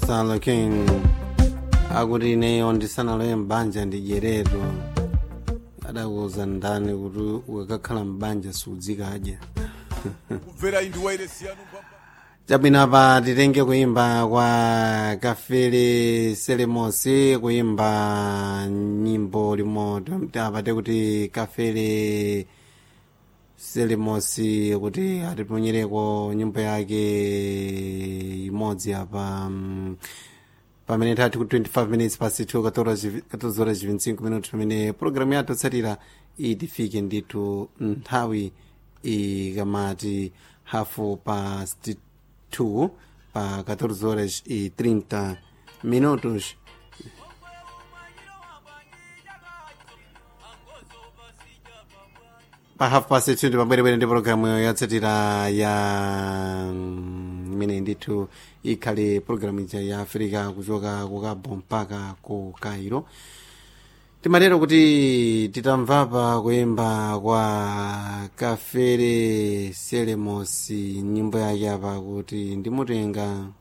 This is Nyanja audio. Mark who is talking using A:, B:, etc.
A: gonzalo king akuti ineyo ndisanaloye mbanja ndidyerero adakuza ndani kuti ukakakhala mbanja sudzikadya
B: kumvera indi wairesi yanu pamba
A: chabwino apa titenge kuimba kwa kafele selemosi kuimba nyimbo limoto apate kuti kafele selemosi kuti atiponyereko nyimbo yake imodzi apa mm, pamene tati ku 25 minutes pasi 2 14 horas 25 minutos pamene programu yathu yotsatira itifike ndithu nthawi ikamati hafu past 2 pa 14 horas e 30 minutos pa half past 2 pabwerebwere ndi programu yotsatira ya mm, imene ndithu ikhale programu ija ya africa kuchoka ku cabo mpaka ku cairo timatero kuti titamvapa kuyimba kwa kafere selemosi nyimbo yake apa kuti ndimutenga